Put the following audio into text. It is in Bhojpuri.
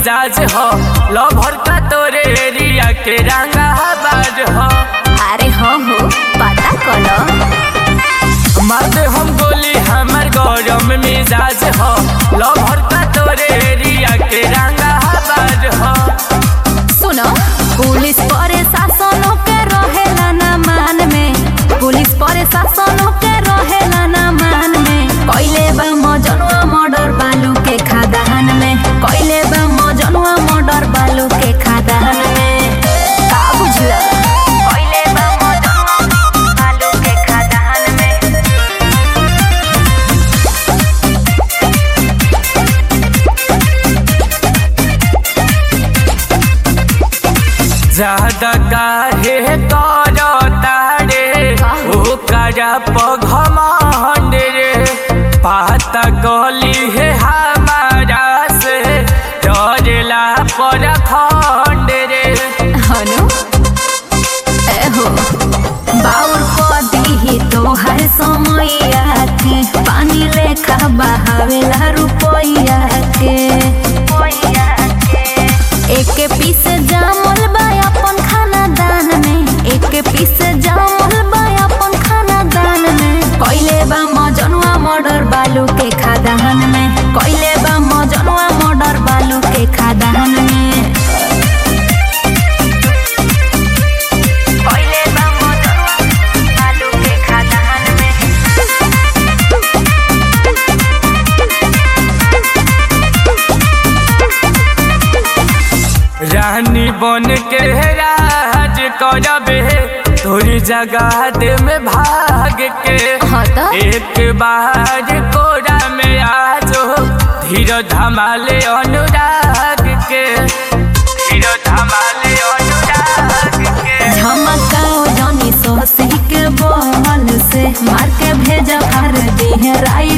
मिजाज हो लभर का तोरे एरिया के रंगा बाज हो अरे हो हो पता कलो मारते हम गोली हमर गौरम मिजाज हो लभर का तोरे एरिया के रंगा बाज हो सुनो पुलिस परे शासनों के रहेला ना मान में पुलिस परे शासनों के रहेला ना मान में कइले बा मजनुआ मर्डर बालू के खादान में कइले बा मजनुआ मर्डर बालू के खादान में का बुझला कइले बा मजनुआ बालू के खादान में ज्यादा काहे करो तारे ओ करा पघमंड रे पाता गली है हमारा से डरेला पर खंड रे हनु एहो बाउर को दीही तोहर समैया के पानी लेखा बहावेला रुपैया के एक पीस जामल बा अपन खाना दान में एक पीस जामल बा अपन खाना दान में कइले बा मजनुआ मर्डर बालू के खादान में कइले बा मजनुआ मर्डर बालू के खादान में कइले बा मजनुआ बालू के खादान में रानी बन के राज करबे तोरी जगह दे में भाग के हाँ तो? एक बार कोरा में आजो धीरो धमाले अनुराग के धीरो धमाले अनुराग के झमकाओ जनी सोसी के बहल से मार के भेजा हर देह राई